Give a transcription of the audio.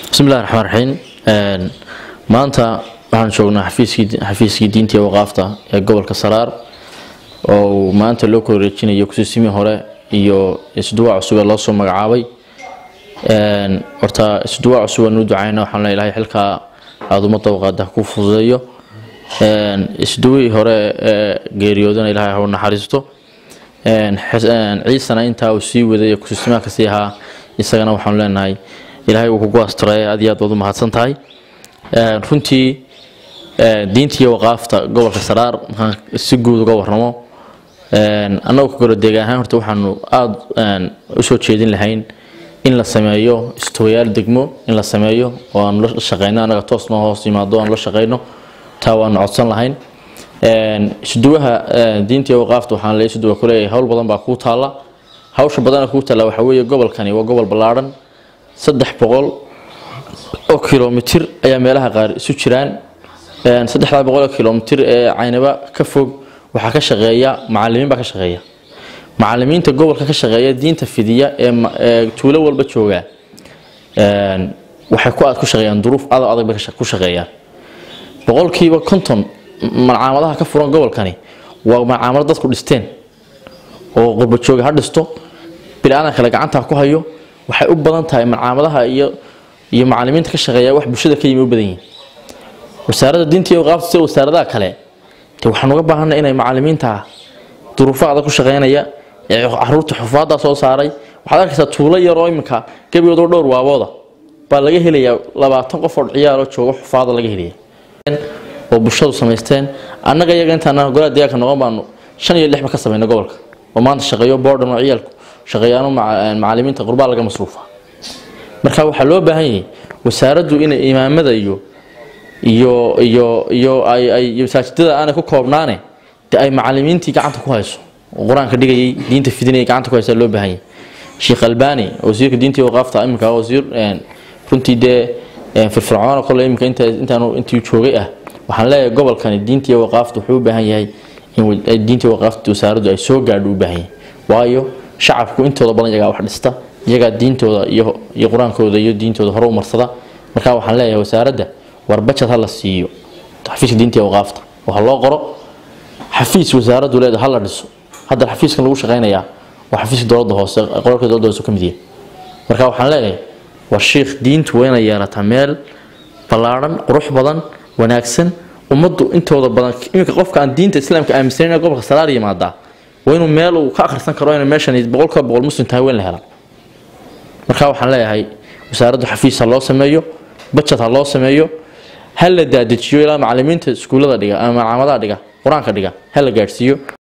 bismillahi raxmaan raxiim maanta waxaan joognaa xafiiskii diinta iyo waqaafta ee gobolka saraar oo uu maanta loo kala wareejinayo kusiisimi hore iyo isduwaa cusub ee loo soo magacaabay horta isduwaa cusub aan u ducayna waxaan le ilahay xilkaa aada ummadda waqaada ku fududeeyo isduwii hore ee geeriyoodana ilahay ha u naxariisto ciisana intaa uu sii waday ee kusiisimaha kasii ahaa isagana waxaanu leenahay ilaahay uu kugu asturay aad iyo aad baad u mahadsan tahay runtii diinta iyo waqaafta gobolka saraar markaan si guud uga waramo annagoo ka gorodeega ahaan horta waxaanu aada usoo jeedin lahayn in la sameeyo istuwayaal degmo in la sameeyo oo aanu la shaqeyno annaga toos noo hoos yimaado aanu la shaqeyno taa waanu codsan lahayn isduwaha diinta iyo waqaafta waxaan le isduwa kuleeyahay howl badan baa kuu taalla hawsha badana kuu taalla waxaa weeye gobolkani waa gobol ballaadhan saddex boqol oo kilomitir ayaa meelaha qaar isu jiraan saddexdaa boqol oo kilomitir ee caynaba ka fog waxaa ka shaqeeya macalimiin baa ka shaqeeya macalimiinta gobolka ka shaqeeya diinta fidiya ee tuulo walba jooga waxay ku aad ku shaqeeyaan duruuf adag adag bay ku shaqeeyaan boqolkiiba konton malcaamadaha ka furan gobolkani waa malcaamado dadku dhisteen oo qurbajooga ha dhisto bili-aadan kale gacanta ku hayo waxay u badan tahay malcaamadaha iyo iyo macalimiinta ka shaqeeya wax bulshada ka yimi u badan yihiin wasaaradda diinta iyo waqaafta sida wasaaradaha kale de waxaan uga baahanay inay macalimiinta duruufo adag ku shaqeynaya ee caruurta xufaadda soo saaray waxaad arkaysaa tuulo yar oo iminka gebigoodoo dhowr waabooda baa laga helayaa labaatan qof oo ciyaaroo jooga xufaada laga helaya oo bulshadu samaysteen annaga iyaga intaan golaha deegaanka noqon baanu shan iyo lixba ka samayna gobolka oo maanta shaqeeyo boordhan oo ciyaalku shaqeeyaano macalimiinta qurbaa laga masruufa marka waxaa loo baahan yahay wasaaraddu inay imaamada iyo iyo iyo iyo ay masaajidada aanay ku koobnaane de ay macalimiintii gacanta ku hayso oo qur-aanka dhigayay diinta fidinayay gacanta ku haysa loo baahan yahay sheekh albani wasiirka diinta iyo waqaafta iminka wasiir runtii dee firfircoona kole iminka inta intaanu intii joogay ah waxaan leeyahay gobolkani diinta iyo waqaafta wuxuu u baahan yahay in diinta iyo waqaafta wasaaraddu ay soo gaadho u baahan yahay waayo shacabku intooda badan iyagaa wax dhista iyagaa diintooda iyo iyo qur-aankooda iyo diintooda hore u marsada marka waxaan leeyahay wasaaradda war bajad ha la siiyo xafiiska diinta iyo waqaafta oo ha loo qoro xafiis wasaaraddu leeda ha la dhiso hadda xafiiskan lagu shaqeynayaa waa xafiiska dowladda hoose qoralka dowladda hoose ka mid yahay marka waxaan leeyahay war shiikh diintu waa inay yeelataa meel ballaadhan qurux badan wanaagsan ummaddu intooda badan iminka qofka aan diinta islaamka aaminsanin ee gobolka salaar yimaadaa waa inuu meel uu ka akhrisan karo inay meeshan boqolkiiba boqol muslim tahay weyn la hela marka waxaan leeyahay wasaaraddu xafiis ha loo sameeyo bajad ha loo sameeyo ha la daadejiyo ilaa macalimiinta iskuullada dhiga ama malcaamadaha dhiga qur-aanka dhiga ha la gaadhsiiyo